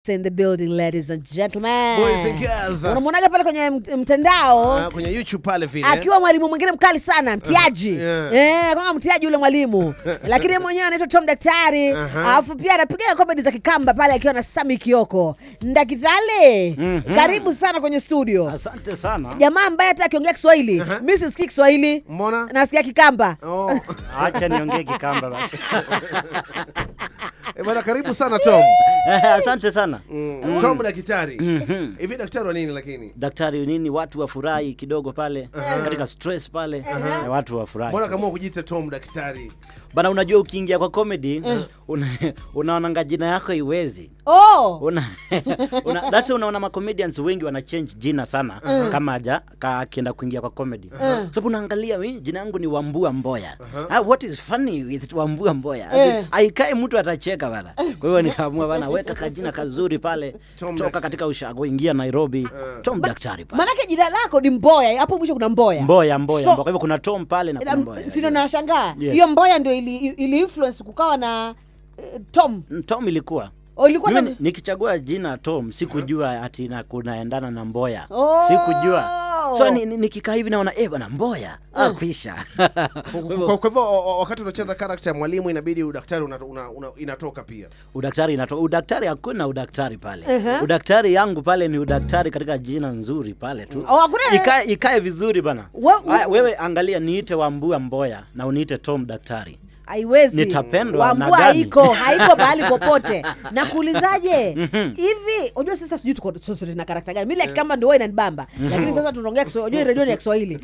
Esther in the building, ladies and gentlemen. Boys and girls. Unamwonaga pale kwenye mt- mtandao Ah, kwenye YouTube pale vile. akiwa mwalimu mwingine mkali sana mtiaji yeah. eh, kama mtiaji yule mwalimu lakini yeye mwenyewe anaitwa Tom Daktari Aha. alafu pia anapiga comedy za Kikamba pale akiwa na Sami Kioko Ndakitale karibu sana kwenye studio Asante sana. jamaa ambaye hata akiongea Kiswahili mi sisikii Kiswahili Mbona? nasikia Kikamba Oh. Acha niongee Kikamba basi. Eh, bwana karibu sana Tom. Asante sana. Mm. Tom daktari. Hivi daktari wa nini lakini? Daktari nini, watu wafurahi kidogo pale katika stress pale na watu wafurahi. Mbona kama kujiita Tom daktari? Bana, unajua ukiingia kwa comedy una, unaonanga jina yako iwezi oh. una, una, that's why unaona ma comedians wengi wana change jina sana kama aja ka akienda kuingia kwa comedy sababu unaangalia "Mimi jina yangu ni Wambua Mboya ah, what is funny with Wambua Mboya Eh. aikae mtu atacheka bana kwa hiyo nikaamua bana weka kajina kazuri pale Tom toka Dax- katika ushago ingia Nairobi Tom daktari pale manake jina lako ni Mboya hapo mwisho kuna Mboya Mboya Mboya So- Mboya. Kwa hivyo kuna Tom pale na kuna Mboya sino nashangaa Yes. hiyo Mboya ndio ili, ili influence kukawa na eh, Tom Mm, Tom ilikuwa oh, ilikuwa mimi na... ni- nikichagua jina Tom sikujua ati na kunaendana na Mboya Oh. sikujua so ni- ni- nikikaa hivi naona eh bwana Mboya ah, kwisha Kwa hivyo, Kwa kwa hivyo o- o- wakati unacheza character ya mwalimu inabidi udaktari una, una, una, inatoka pia. udaktari inatoka udaktari hakuna udaktari pale udaktari yangu pale ni udaktari katika jina nzuri pale tu Oh, hakuna- ikae ikae vizuri bana Wa- Aya, wewe angalia niite Wambua Mboya na uniite Tom daktari haiwezi Nitapendwa na Wambua gani? haiko haiko pahali popote na kuulizaje hivi unajua sasa sijui tuko sote na karakta gani mimi like kama ndio wewe inanibamba lakini sasa tunaongea Kiswahili unajua redio ni ya Kiswahili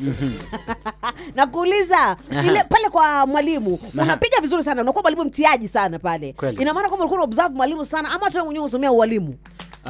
na kuuliza ile pale kwa mwalimu unapiga vizuri sana unakuwa mwalimu mtiaji sana pale Kweli. ina maana kwamba ulikuwa unaobserve mwalimu sana ama tu wewe mwenyewe unasomea ualimu uh,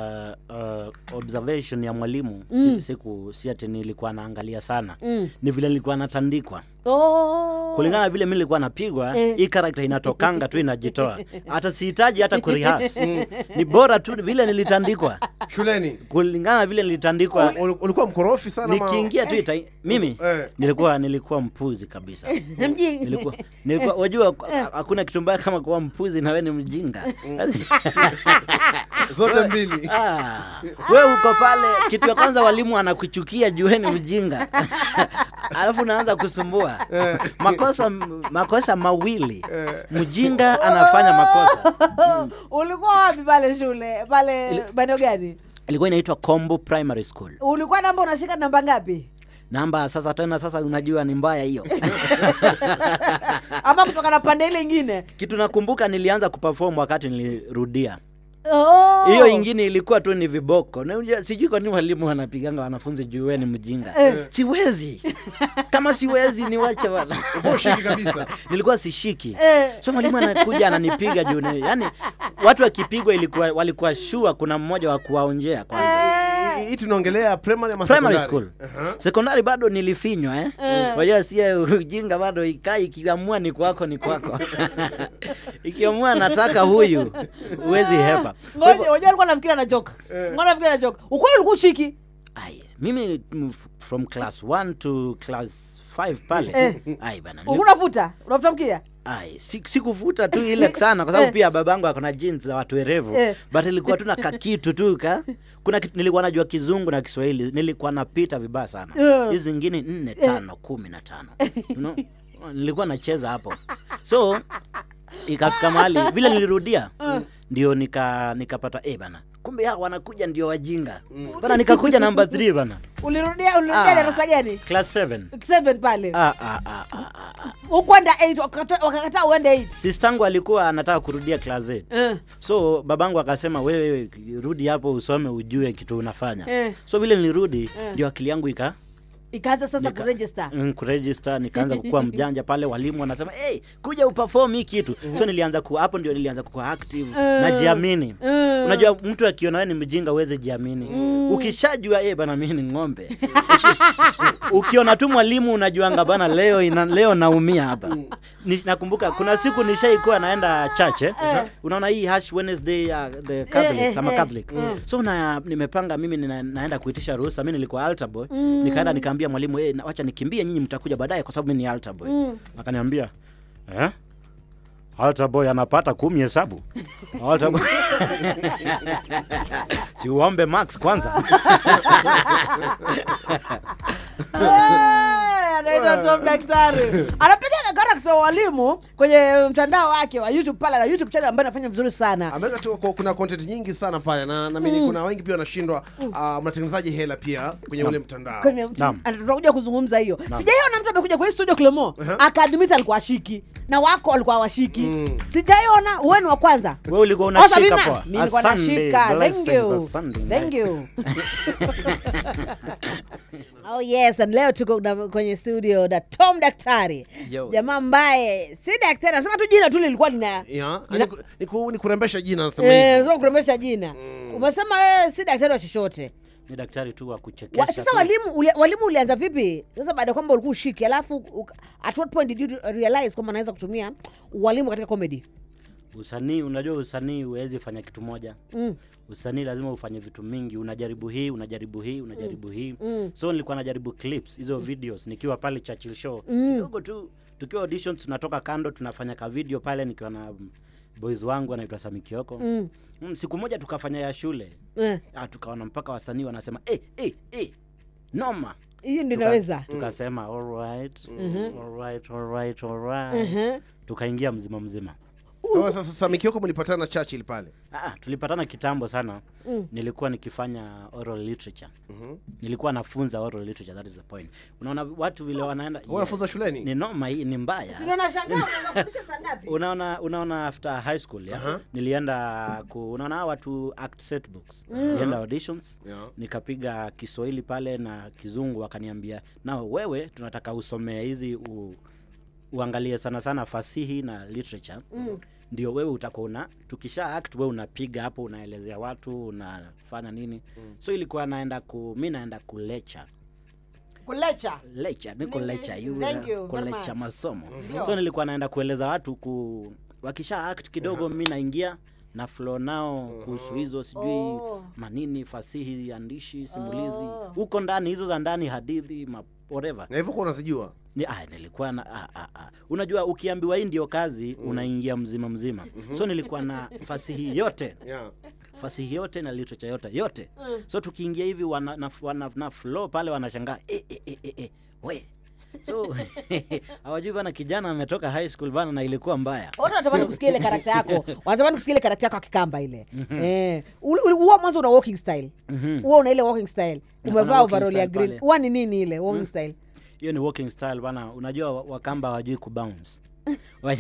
uh, observation ya mwalimu si, siku si ati nilikuwa naangalia sana Mm. ni vile nilikuwa natandikwa oh. kulingana na vile mi nilikuwa napigwa Eh. hii karakta inatokanga tu inajitoa hata sihitaji hata kurihas ni bora tu vile nilitandikwa Shuleni kulingana na vile nilitandikwa ul- ulikuwa mkorofi sana ama- nikiingia tu ita, mimi Eh. nilikuwa nilikuwa mpuzi kabisa Mjinga. nilikuwa nilikuwa wajua hakuna kitu mbaya kama kuwa mpuzi na wewe ni mjinga zote mbili. Ah, we uko pale, kitu ya kwanza walimu anakuchukia jueni mjinga, alafu unaanza kusumbua makosa makosa mawili, mjinga anafanya makosa. ulikuwa wapi pale shule pale maeneo gani Ilikuwa inaitwa Kombo Primary School. ulikuwa namba unashika namba ngapi Namba sasa tena sasa unajua ni mbaya hiyo. ama kutoka na pande ile ingine Kitu nakumbuka nilianza kuperform wakati nilirudia. oh. Hiyo ingine ilikuwa tu ni viboko. Na unajua sijui kwa nini walimu wanapiganga wanafunzi juu wewe ni mjinga. Siwezi. Kama siwezi niwache bwana. Boshiki kabisa. nilikuwa sishiki Eh. so mwalimu anakuja ananipiga juu ni- yani watu wakipigwa ilikuwa walikuwa shua kuna mmoja wa kuwaonjea kwanza Hii- Hii tunaongelea primary ama primary secondary? school Aha. sekondari bado nilifinywa eh wajua sie ujinga bado ikai ikiamua ni kwako ni kwako ikiamua nataka huyu huwezi hepa Kwa hivyo- ngoja ngoja alikuwa nafikiri ana joke ngoja nafikiri ana joke ukweli ulikuwa ushiki ai, mimi mm, f- from class 1 to class 5 pale ai bana nili- ulikuwa unafuta unafuta mkia Ai, si- sikuvuta tu ile sana kwa sababu pia babangu akona jeans za watu werevu Eh. but ilikuwa tu na kakitu tu ka kuna kitu, nilikuwa najua kizungu na Kiswahili nilikuwa napita vibaya sana Eh. hizi zingine nne tano kumi na tano you know? nilikuwa nacheza hapo so ikafika mahali vile nilirudia ndio nika nikapata eh bana kumbe hao wanakuja ndio wajinga bana nikakuja namba 3 bana ulirudia ulirudia Ah. darasa gani class 7 seven pale ah, ah, ah, ah, ah. ukwenda 8 wakakata wakakataa uende 8 sistangu alikuwa anataka kurudia class 8 eh. so babangu akasema wewe rudi hapo usome ujue kitu unafanya Eh. so vile nilirudi ndio akili yangu ika ikaanza sasa nika- kuregister mm, kuregister nikaanza kukuwa mjanja pale walimu wanasema hey, kuja uperform hii kitu so nilianza ku hapo ndio nilianza kuwa active najiamini Mm. unajua mtu akiona wewe ni mjinga uweze jiamini ukishajua eh bana mimi ni ng'ombe ukiona tu mwalimu unajuanga bana leo ina, leo naumia hapa Ni, nakumbuka kuna siku nishaikuwa naenda church eh? unaona hii hash wednesday uh, the catholics eh, ama eh. catholic so na, nimepanga mimi nina, naenda kuitisha ruhusa mi nilikuwa altar boy nikaenda nikaambia mwalimu hey, wacha nikimbie nyinyi mtakuja baadaye kwa sababu mi ni altar boy akaniambia eh? altar boy anapata kumi hesabu altar boy si uombe max kwanza Eh, anaitwa Tom Daktari anapiga na karakta wa walimu kwenye mtandao wake wa YouTube pale na YouTube channel ambayo anafanya vizuri sana. ameweka tu ku- kuna content nyingi sana pale na naamini kuna wengi pia wanashindwa uh, mnatengenezaji hela pia kwenye ule mtandao Kwenye- Naam. ana- tutakuja kuzungumza hiyo sijaiona mtu amekuja kwenye studio Clemo akaadmit alikuwa ashiki na wako alikuwa washiki sijaiona wewe ni wa kwanza Wewe ulikuwa Oh, unashika Sabina, poa. mimi nilikuwa Asante, nashika. Thank blessings, you. asante. Thank you. oh yes and leo tuko na, kwenye studio na tom daktari Yo. jamaa ambaye si daktari anasema tu jina tu lilikuwa lina yeah. Nina- ni, ku- ni, ku, ni kurembesha jina nasema Eh, hivyo. nasema kurembesha jina umesema wewe si daktari wa chochote ni daktari tu wa Wa, kuchekesha sasa tu. walimu uli, walimu ulianza vipi sasa baada ya kwamba ulikuwa ushiki alafu uka- at what point did you realize kwamba anaweza kutumia walimu katika comedy usanii unajua usanii huwezi fanya kitu moja mm. usanii lazima ufanye vitu mingi unajaribu hii unajaribu hii unajaribu hii Mm. so nilikuwa najaribu clips hizo videos nikiwa pale Churchill show kidogo tu tukiwa auditions tunatoka kando tunafanya ka video pale nikiwa na mm, boys wangu anaitwa Sami Kioko Mm. mm, siku moja tukafanya ya shule Eh, ah, tukaona mpaka wasanii wanasema eh, eh, eh, noma hiyo ndio Tuka- inaweza tukasema alright alright alright alright Mhm. tukaingia mzima mzima Sasa sasa Samikioko mlipatana na Churchill pale Ah, tulipatana kitambo sana Mm. nilikuwa nikifanya oral literature Mhm. nilikuwa nafunza oral literature that is the point unaona watu vile wanaenda Wewe unafunza shuleni? ni noma hii ni mbaya Ndio nashangaa unafundisha saa ngapi? unaona unaona after high school ya Aha. nilienda ku, unaona hawa watu act set books nilienda auditions Yeah. nikapiga kiswahili pale na kizungu wakaniambia na wewe tunataka usomee hizi u, uangalie sana sana fasihi na literature Mm. ndio wewe utakuwa una tukisha act wewe unapiga hapo unaelezea watu unafanya nini so ilikuwa naenda ku mi naenda kulecha kulecha lecha niko Ni- lecha ni- yu- thank you very kulecha much. masomo Ndio. so nilikuwa naenda kueleza watu ku wakisha act kidogo mi naingia na flow nao kuhusu hizo sijui Oh. manini fasihi andishi simulizi Oh. huko ndani hizo za ndani hadithi ma whatever na hivyo kuwa unazijua ni, ah, nilikuwa na ah, ah, ah. unajua ukiambiwa hii ndio kazi unaingia mzima mzima so nilikuwa na fasihi yote yeah. fasihi yote na literature yote yote so tukiingia hivi wana, na, wana, na flow pale wanashangaa eh, eh, eh, eh, eh, we so hawajui bana kijana ametoka high school bana na ilikuwa mbaya watu wanatamani kusikia ile karakta yako wanatamani kusikia ile karakta yako akikamba ile eh ule- ule- huwa mwanzo una walking style huwa una ile walking style kuna umevaa walking overall ya style green pale. huwa ni nini ile walking style hiyo ni walking style bana unajua wa- wakamba hawajui kubounce Wa-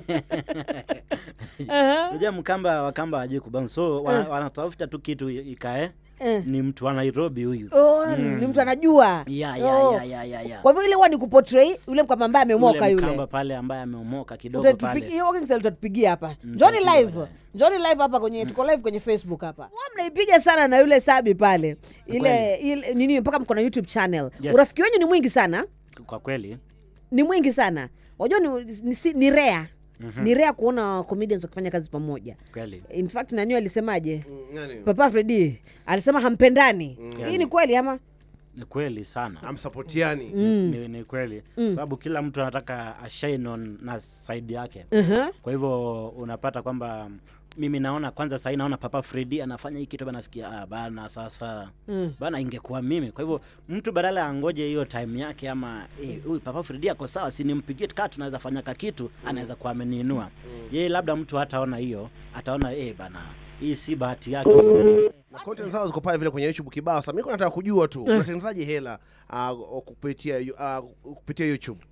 unajua mkamba wakamba hawajui kubounce so wana- wanatafuta tu kitu ikae Eh. ni mtu wa nairobi huyu oh, ni mtu anajua ya ya Oh. ya ya ya ya kwa hivyo ile huwa ni kuportray yule mkamba ambaye amemoka Yule yule mkamba pale ambaye ameomoka kidogo Utatupigia- pale hiyo walking style utatupigia hapa njoni tutapiga live baadaye. njoni live hapa kwenye tuko live kwenye facebook hapa Huwa mnaipiga sana na yule sabi pale ile, Kweli. ile nini mpaka mko na youtube channel Yes. urafiki wenyu ni mwingi sana kwa kweli ni mwingi sana wajua ni, ni, si- ni rea ni rea kuona comedians wakifanya kazi pamoja kweli in fact nani alisemaje Mm, nani? papa fredi alisema hampendani hii ni kweli ama ni kweli sana amsapotiani ni, ni kweli sababu kila mtu anataka ashine on na side yake uh-huh. kwa hivyo unapata kwamba mimi naona kwanza sahii naona papa fredi anafanya hii kitu nasikia ah, bana sasa Mm. bana ingekuwa mimi kwa hivyo mtu badala angoje hiyo time yake ama eh, huyu papa fredi ako sawa sinimpigie kaa tunaweza fanya ka kitu anaweza kuwa ameniinua yeye labda mtu hataona hiyo ataona eh, bana hii si bahati yake na content zao ziko pale vile kwenye youtube kibao sasa mimi nataka kujua tu unatengenezaje hela uh, kupitia uh, kupitia youtube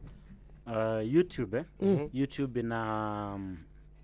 uh, youtube eh? youtube ina um,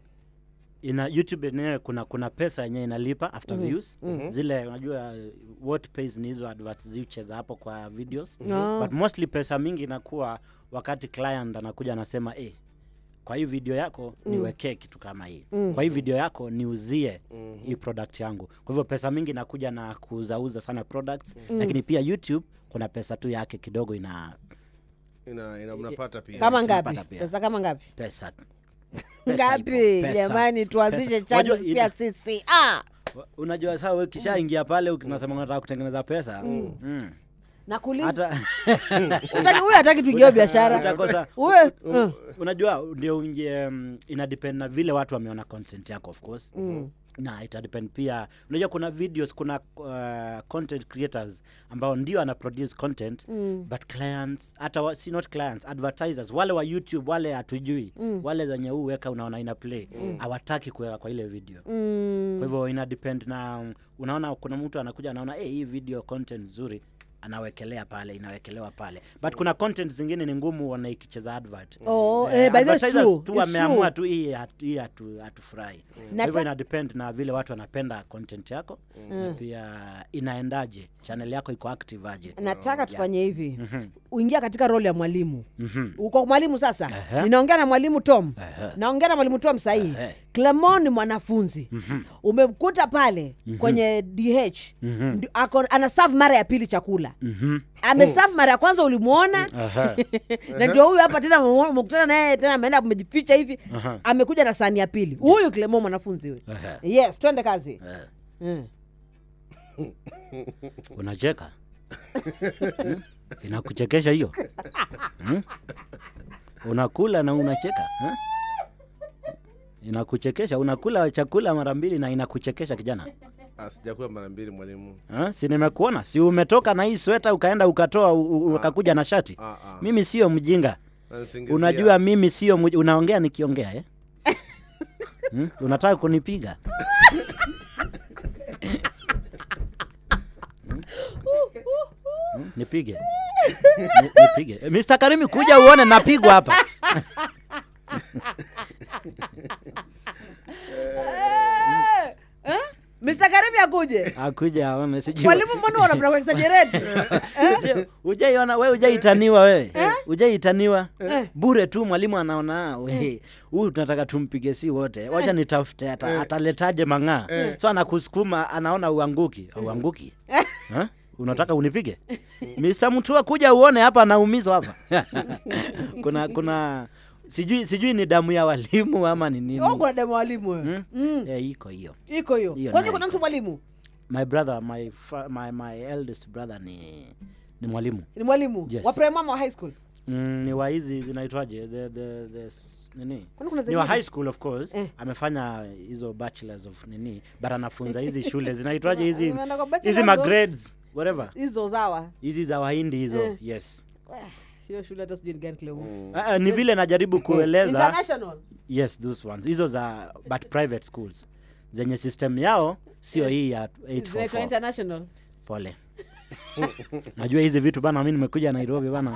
ina youtube yenyewe kuna kuna pesa yenyewe inalipa after views zile unajua uh, what pays ni hizo advert zicheza hapo kwa videos Ah. but mostly pesa mingi inakuwa wakati client anakuja anasema eh, kwa hii video yako niwekee kitu kama hii kwa hii video yako niuzie hii product yangu kwa hivyo pesa mingi inakuja na kuuzauza sana products lakini pia youtube kuna pesa tu yake kidogo ina ina, ina mnapata pia kama ngapi tunapata pia. pesa kama ngapi pesa Pesa ngapi ipo, pesa, jamani tuanzishe pesa. channel Wajua, pia ina- sisi ah Wa- unajua saa we kishaingia pale unasema unataka kutengeneza pesa mm. nakuuliza hata Hataki- huyu hataki tuingie biashara utakosa Uwe, uh, unajua ndio unge um, ina depend na vile watu wameona content yako of course mm. na ita depend pia unajua kuna videos kuna uh, content creators ambao ndio ana produce content mm. but clients hata wa, si not clients advertisers wale wa youtube wale hatujui mm. wale zenye huu weka unaona ina play hawataki kuweka kwa ile video Mm. kwa hivyo ina depend na um, unaona kuna mtu anakuja anaona hey, hii video content nzuri anawekelea pale inawekelewa pale but kuna content zingine ni ngumu wana ikicheza advert Oh, Eh, eh, by the way, it's advertisers true. tu It's wameamua true. tu hii hatu- hii hatu- hatufurahi Na kwa hivyo ta- ina depend na vile watu wanapenda content yako na pia inaendaje channel yako iko active aje nataka tufanye hivi uingia katika role ya mwalimu uko mwalimu sasa Ehe. ninaongea na mwalimu tom Ehe. naongea na mwalimu tom sahii Ehe. clemon ni mwanafunzi umemkuta pale kwenye dh Ndi- ako- ana serve mara ya pili chakula ameserve mara ya kwanza ulimwona Aha. na ndio huyu hapa tena umemuona- umekutana naye tena ameenda amejificha hivi Aha. amekuja na sahani ya pili huyu clemon mwanafunzi huyu Ehe. yes twende kazi Eh, Mm. unacheka Hmm? inakuchekesha hiyo Hmm? unakula na unacheka eh? inakuchekesha unakula chakula mara mbili na inakuchekesha kijana Ah, sijakula mara mbili mwalimu eh? si nimekuona si umetoka na hii sweta ukaenda ukatoa u- u- ukakuja na shati Ah, ah. mimi sio mjinga Nanisingizia. unajua mimi sio mj... unaongea nikiongea eh? hmm? unataka kunipiga Hmm? Hmm? nipige Ni- nipige Eh, Mr. Karimi kuja uone napigwa hapa Eh, eh? Mr. Karimi akuje akuja aone sijui mwalimu mbona unapenda kuexaggerate Uje- ujaiona we ujaitaniwa wewe ujaitaniwa bure tu mwalimu anaona "Ah, we huyu tunataka tumpige si wote wacha nitafute ata, ataletaje mang'aa so anakusukuma anaona uanguki auanguki Ha? unataka unipige Mr. Mutua kuja uone hapa anaumizwa hapa kuna kuna sijui sijui ni damu ya walimu ama ni nini Oh, kuna demo walimu wewe. Hmm? Mm, Eh, iko hiyo iko hiyo Hiyo kwani nayo kuna iko. mtu mwalimu my brother my, fa- my, my eldest brother ni ni mwalimu ni mwalimu Yes. wa primary ama wa high school mm, ni wa hizi zinaitwaje the, the, the, s- nini Kwani kuna ni wa zingine? high school of course Eh. amefanya hizo bachelors of nini but anafunza hizi shule zinaitwaje hizi Ameenda kwa bachelors hizi of- magrades whatever hizo zawa hizi za wahindi hizo Eh. yes Eh, hiyo shule hata sijui ni gani Cleo. Ah, ah, ni vile najaribu kueleza international yes those ones hizo za but private schools zenye system yao sio hii ya zinaitwa 844 international pole najua hizi vitu bana mi nimekuja nairobi bana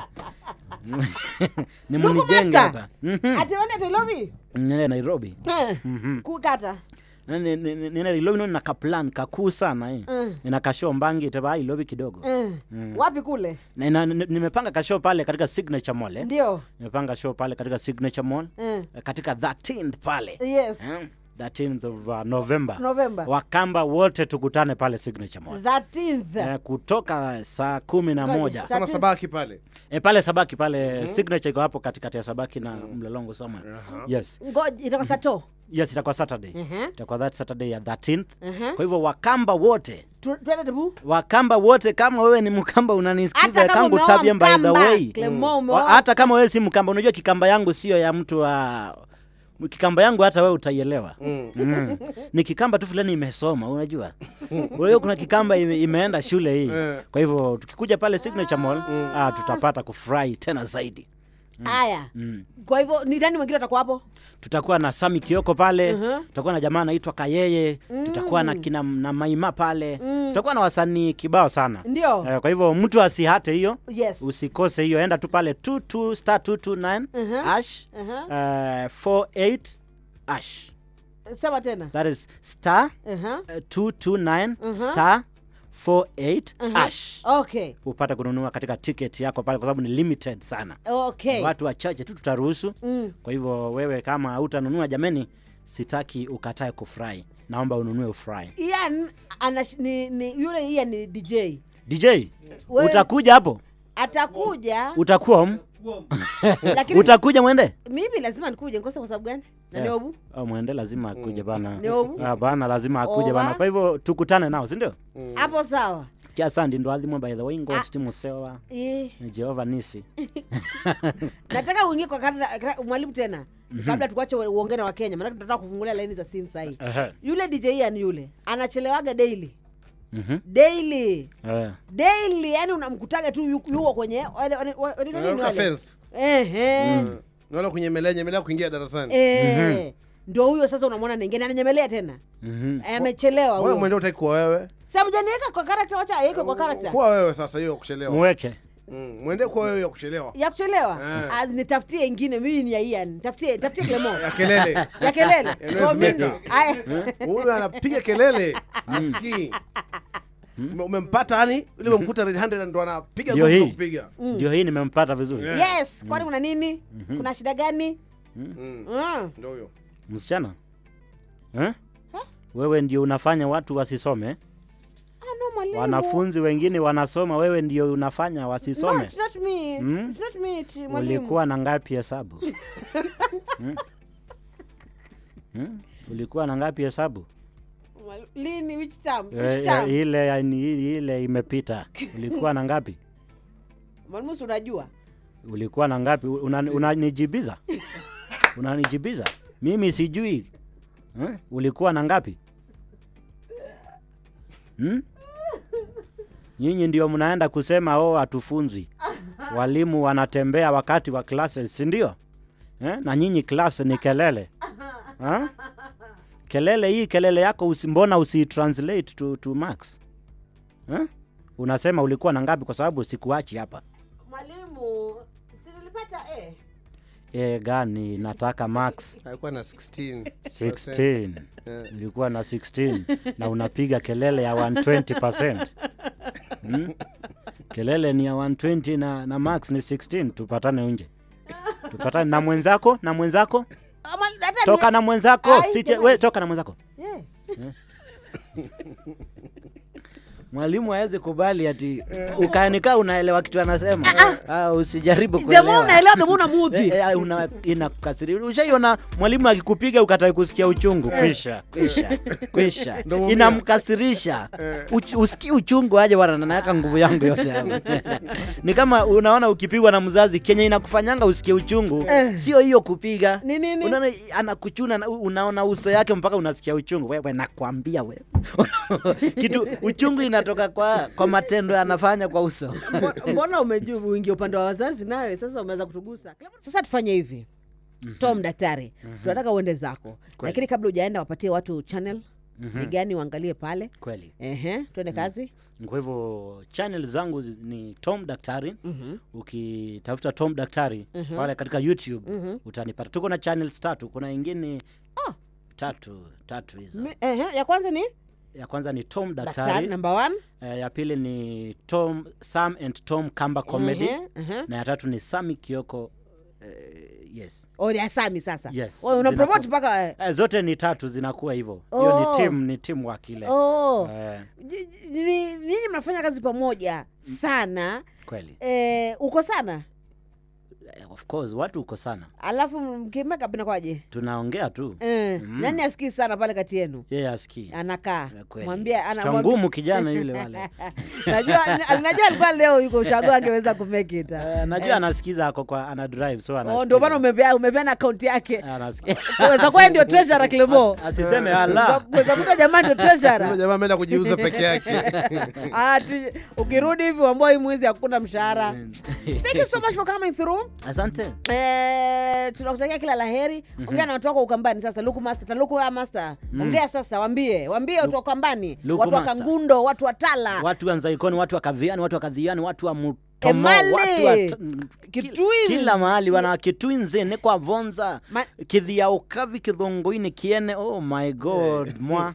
ni Ndugu mnijenge master. hapa Mhm. ati wende Nairobi nene nairobi Eh, Mhm. kukata Nene- nene nene nairobi nona kaplan kakuu sana eh. Mm. nina kashow mbangi teba ilobi kidogo Eh, wapi kule na, na, ni- nimepanga kashow pale katika signature mall eh. ndio nimepanga show pale katika signature mall Eh, eh, katika 13th pale yes eh. 13th of uh, november november wakamba wote tukutane pale signature mall 13th eh, kutoka saa kumi na Ngoja. moja Sa- Sama sabaki pale E, pale Sabaki pale signature iko hapo katikati ya Sabaki na Mlolongo somewhere. Yes. ngoja itakuwa sato Yes, itakuwa Saturday. Mhm. Itakuwa that Saturday ya 13th. Mhm. Kwa hivyo Wakamba wote, Tu- twende tebu Wakamba wote kama wewe ni Mkamba unanisikiza hata kama kangu umeoa tabia by the Mkamba, way. Clement, Wa- umeoa Hata kama wewe si Mkamba, unajua kikamba yangu sio ya mtu wa kikamba yangu hata wewe utaielewa mm. ni kikamba tu fulani imesoma unajua wewe kuna kikamba ime, imeenda shule hii kwa hivyo tukikuja pale signature mall ah, tutapata kufurahi tena zaidi haya mm. kwa hivyo ni nani mwingine atakuwa hapo tutakuwa na Sami Kioko pale Mhm. tutakuwa na jamaa anaitwa Kayeye tutakuwa na kina na Maima pale tutakuwa na wasanii kibao sana ndio Eh, kwa hivyo mtu asihate hiyo yes usikose hiyo enda tu pale 22 star 229 Mhm. ash Mhm. eh, 48 ash sema tena that is star Mhm. eh, 229 star 48 ash okay upate kununua katika ticket yako pale kwa sababu ni limited sana okay watu wachache tu tutaruhusu Mm. kwa hivyo wewe kama hautanunua jameni sitaki ukatae kufurahi naomba ununue ufurahi Ian ana ni, ni yule Ian ni DJ dj Wewe- utakuja hapo atakuja utakuwa m- lakini utakuja mwende mimi lazima nikuje nikose kwa sababu gani na Yeah. niobu Oh, mwende lazima akuje bana Niobu. Ah, bana lazima akuje Oba. bana kwa hivyo tukutane nao sindio hapo sawa kiasandi ndo athimwe by the way ngot Ah. timusewa Eh, jehova nisi nataka uingie kwa kata- kata- mwalimu tena kabla tukuache uongee na wakenya maanake tunataka kufungulia laini za simu sahii Ehe. yule dj Ian yule anachelewaga daily Mhm. daily Eh. daily yani unamkutaga tu yu- yuko kwenye wale- wale- wale- wanaitwa nini Wanaruka wale? fence. Ehe. naona kunyemelea nyemelea kuingia darasani Eh. ndo huyo sasa unamwona anaingia na ananyemelea tena Mhm. Eh, amechelewa mbona huyo mwende utaki kuwa wewe samjaniweka kwa karakta wacha aweke kwa karakta kuwa wewe sasa hiyo ya kuchelewa Mweke. Mm, mwende kuwa wewe ya kuchelewa ya kuchelewa Eh. Az, nitafutie ingine mimi ni ya Ian tafutie tafutie Clemo ya kelele ya kelele Noise Kwa mimi. maker. Aya. huyu anapiga kelele asikii Ume- umempata yani ile umemkuta red handed ndo anapiga Ndio ngumi hii. kwa kupiga Ndio hii nimempata vizuri. Yeah. yes kwani kuna nini kuna shida gani Mm, Mm. ndio huyo Msichana. Eh? Wewe ndio unafanya watu wasisome. Ah, no, mwalimu. Wanafunzi wengine wanasoma, wewe ndio unafanya No, wasisome. it's not me. Mm. It's not me, it's mwalimu. Ulikuwa na ngapi hesabu? Hmm? Hmm? Ulikuwa na ngapi hesabu? Mwali- Lini which term? Eh, Which eh, term? ile yani, ile imepita. Ulikuwa na ngapi? Mwalimu si unajua? Ulikuwa na ngapi? Una- Unanijibiza? Unanijibiza? Mimi sijui. Eh? Ulikuwa na ngapi? Hmm? Nyinyi ndio mnaenda kusema oh, hatufunzwi. Walimu wanatembea wakati wa classes, si ndio? Eh? Na nyinyi class ni kelele. Ha? Kelele hii kelele yako usi, mbona usi translate to, to marks? Eh? Unasema ulikuwa na ngapi kwa sababu sikuachi hapa. Mwalimu, si nilipata A. E, gani nataka max alikuwa na 16 16 Yeah. ilikuwa na 16 na unapiga kelele ya 120 hmm? kelele ni ya 120 na, na max ni 16 tupatane nje tupatane na mwenzako na mwenzako Ah, mwali- hata toka ni- na mwenzako Ai, Siche, jamani. we toka na mwenzako Yeah. mwalimu awezi kubali ati ukanikaa unaelewa kitu anasema ah, usijaribu The more kuelewa unaelewa the more unamuudhi. Eh, eh, una- inakukasiria ushaiona mwalimu akikupiga ukatai kusikia uchungu kwisha kwisha kwisha Ndo mwambia. inamkasirisha Uch, usikii uchungu aje bwana naweka nguvu yangu yote hapo ni kama unaona ukipigwa na mzazi kenye inakufanyanga usikie uchungu sio hiyo kupiga Ni nini? unaona anakuchuna na- unaona uso yake mpaka unasikia uchungu wewe nakwambia wewe kitu uchungu inatoka kwa kwa matendo anafanya kwa uso Mbo- mbona umejua uingia upande wa wazazi nawe sasa umeweza kutugusa sasa tufanye hivi tom daktari tunataka uende zako lakini kabla ujaenda wapatie watu channel ni gani uangalie pale kweli ehe tuende kazi kwa hivyo channel zangu zi- ni tom daktari Mhm. ukitafuta tom daktari pale katika youtube utanipata tuko na channels tatu kuna ingine tatu tatu hizo Mi- ehe, ya kwanza ni ya kwanza ni tom daktari daktari number one eh, ya pili ni tom sam and tom kamba comedy Ehe, ehe. na ya tatu ni sami kioko eh, yes Oh, ni asami sasa Yes, Oh, una zinakuwa- promote mpaka eh. eh, zote ni tatu zinakuwa hivyo hiyo Oh. ni team ni team wa kile oh. eh, Ji- ji- ni- nyinyi mnafanya kazi pamoja sana kweli eh, uko sana eh, of course watu uko sana alafu mkimeka binakwaje tunaongea tu eh, nani asikii sana pale kati yenu yeye asikii anakaa Eh, kweli. mwambie ana- Kichwa mwambie- ngumu kijana yule wale najua najua alikuwa leo yuko ushago angeweza kumake it Eh, najua anasikiza ako kwa ana drive so Oh, anasikiza. ndio maana umepea umepeana akaunti yake Anasikia. weza kuwa ndio treasurer Clemo asiseme ala weza kuta jamaa ndio Huyo treasurer jamaa ameenda kujiuza peke yake ati ukirudi hivi ambao hii mwezi hakuna mshahara thank you so much for coming through asante Eh, tunakutakia kila laheri ongea na watu wako ukambani sasa luku master taluku ya master ongea sasa wambie wambie watu wa ukambani Luku watu wa Master. kangundo watu wa tala watu wa nzaikoni watu wa kaviani watu wa kadhiani watu wa mutomo Emali. watu wa t- Kitwins. kila mahali wana kitwinzi nikwa vonza Ma- kithia ukavi kithunguini kiene oh my god mwa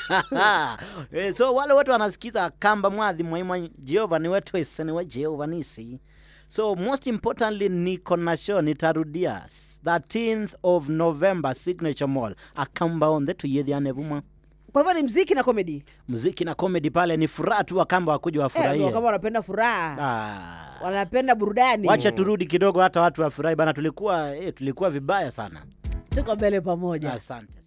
Eh, so wale watu wanasikiza kamba mwathi mwaimwa jehova ni wetu ese ni we jehova nisi so most importantly niko na show nitarudia 13th of november signature mall akamba onthe tuyethiane vumwa kwa hivyo ni mziki na komedi muziki na comedy pale ni furaha tu wakamba wakuja eh, wafurahie kama wanapenda furaha ah. wanapenda burudani wacha turudi kidogo hata watu wafurahi bana tulikuwa eh, tulikuwa vibaya sana tuko mbele pamoja asante